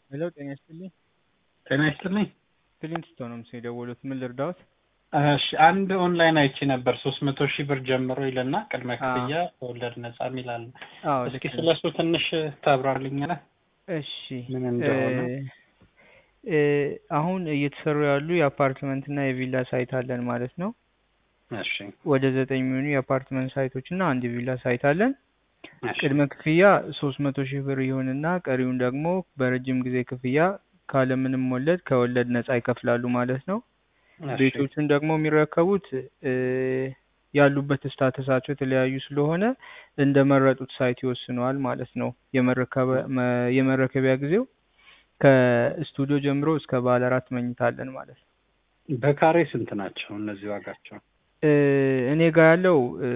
ሄሎ ጤና ይስጥልኝ። ጤና ይስጥልኝ። ክሊንስቶ ነው ምስ የደወሉት። ምን ልርዳዎት? እሺ አንድ ኦንላይን አይቼ ነበር ሶስት መቶ ሺህ ብር ጀምሮ ይልና ቅድመ ክፍያ ከወለድ ነጻ የሚላል። አዎ እስኪ ልክ ነው። ስለሱ ትንሽ ታብራርልኛለህ? እሺ ምን እንደሆነ? እ አሁን እየተሰሩ ያሉ የአፓርትመንት እና የቪላ ሳይት አለን ማለት ነው። እሺ ወደ ዘጠኝ የሚሆኑ የአፓርትመንት ሳይቶች እና አንድ የቪላ ሳይት አለን። እሺ ቅድመ ክፍያ ሶስት መቶ ሺህ ብር ይሁንና ቀሪውን ደግሞ በረጅም ጊዜ ክፍያ ካለምንም ወለድ ከወለድ ነጻ ይከፍላሉ ማለት ነው። እሺ ቤቶቹን ደግሞ የሚረከቡት እ ያሉበት ስታተሳቸው የተለያዩ ስለሆነ እንደመረጡት ሳይት ይወስነዋል ማለት ነው። የመረከበ- መ- የመረከቢያ ጊዜው ከስቱዲዮ ጀምሮ እስከ ባለ አራት መኝታ አለን ማለት ነው። በካሬ ስንት ናቸው እነዚህ ዋጋቸው? እ እኔ ጋር ያለው እ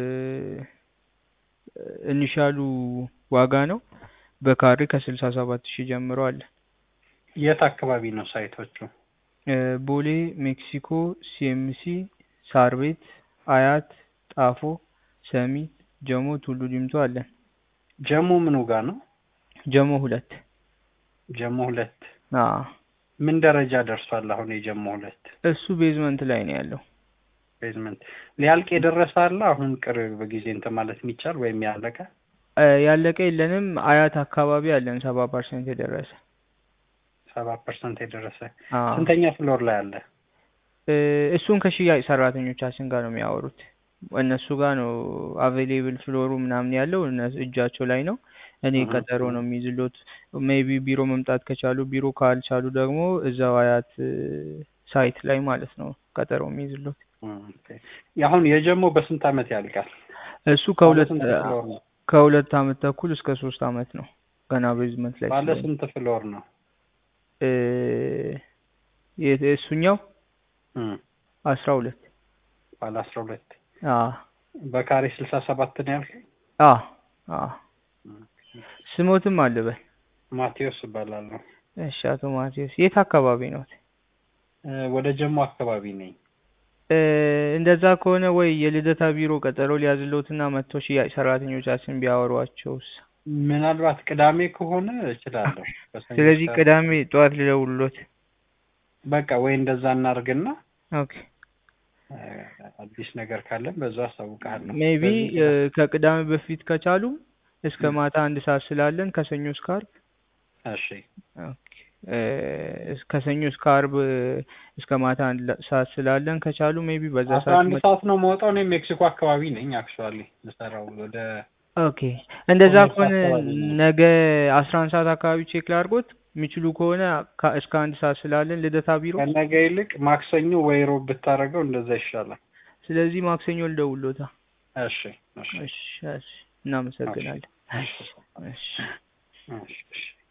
ኢኒሻሉ ዋጋ ነው። በካሬ ከስልሳ ሰባት ሺህ ጀምሮ አለ። የት አካባቢ ነው ሳይቶቹ? እ ቦሌ፣ ሜክሲኮ፣ ሲኤምሲ፣ ሳር ቤት፣ አያት፣ ጣፎ፣ ሰሚት፣ ጀሞ፣ ቱሉ ዲምቱ አለን። ጀሞ ምኑ ጋር ነው? ጀሞ ሁለት ጀሞ ሁለት አ ምን ደረጃ ደርሷል አሁን የጀሞ ሁለት? እሱ ቤዝመንት ላይ ነው ያለው። ቤዝመንት ሊያልቅ የደረሰ አለ አሁን ቅርብ ጊዜ እንትን ማለት የሚቻል ወይም ያለቀ? እ ያለቀ የለንም። አያት አካባቢ አለን ሰባ ፐርሰንት የደረሰ ሰባ ፐርሰንት የደረሰ አ ስንተኛ ፍሎር ላይ አለ? እ እሱን ከሽያጭ ሰራተኞቻችን ጋር ነው የሚያወሩት። እነሱ ጋር ነው አቬሌብል ፍሎሩ ምናምን ያለው እነሱ እጃቸው ላይ ነው። እኔ እህ ቀጠሮ ነው የሚይዝሎት። ሜይቢ ቢሮ መምጣት ከቻሉ ቢሮ፣ ካልቻሉ ደግሞ እዛው አያት እ ሳይት ላይ ማለት ነው ቀጠሮ የሚይዝሎት። ኦኬ። አሁን የጀሞ በስንት አመት ያልቃል? እሱ ከሁለት ባለ ስንት ፍሎር ነው? ከሁለት አመት ተኩል እስከ ሶስት አመት ነው ገና ቤዝመንት ላይ ባለ ስለሆነ ስንት ፍሎር ነው? እ የ- እሱኛው እም አስራ ሁለት ባለ አስራ ሁለት አ በካሬ ስልሳ ሰባት ነው ያልከኝ? አ አ ስሞትም አለበል። ማቴዎስ እባላለሁ። እሺ አቶ ማቴዎስ የት አካባቢ ነው? እ ወደ ጀሞ አካባቢ ነኝ። እ እንደዛ ከሆነ ወይ የልደታ ቢሮ ቀጠሮ ሊያዝሎትና መጥቶ ሽያጭ ሰራተኞቻችን ቢያወሯቸውስ? ምናልባት ቅዳሜ ከሆነ እችላለሁ። በሰኞ ስለዚህ ሰዓት ቅዳሜ ጠዋት ልደውልሎት። በቃ ወይ እንደዛ እናድርግና ኦኬ እ አዲስ ነገር ካለን በዛ አሳውቅሃለሁ። ሜይቢ በዚህ ቅዳ- ከቅዳሜ በፊት ከቻሉ እስከ እም ማታ አንድ ሰዓት ስላለን ከሰኞ እስከ ዓርብ እሺ ኦኬ እ እስ- ከሰኞ እስከ ዓርብ እስከ ማታ አንድ ለ- ሰዓት ስላለን ከቻሉ ሜይቢ በዛ አስራ ሰዓት አንድ መጥ ሰዓት ነው የምወጣው። እኔ ሜክሲኮ አካባቢ ነኝ አክቹዋሊ የምሰራው ወደ ኦኬ እንደዛ ኮሜርስ ከሆነ አካባቢ ነኝ። ነገ አስራ አንድ ሰዓት አካባቢ ቼክ ላድርጎት የሚችሉ ከሆነ ከ- እስከ አንድ ሰዓት ስላለን ልደታ ቢሮ። ከነገ ይልቅ ማክሰኞ ወይ ሮብ ብታደርገው እንደዛ ይሻላል። ስለዚህ ማክሰኞ ልደውልሎታ። እሺ እሺ እሺ እሺ እሺ እናመሰግናለን። እሺ እሺ እሺ እሺ እሺ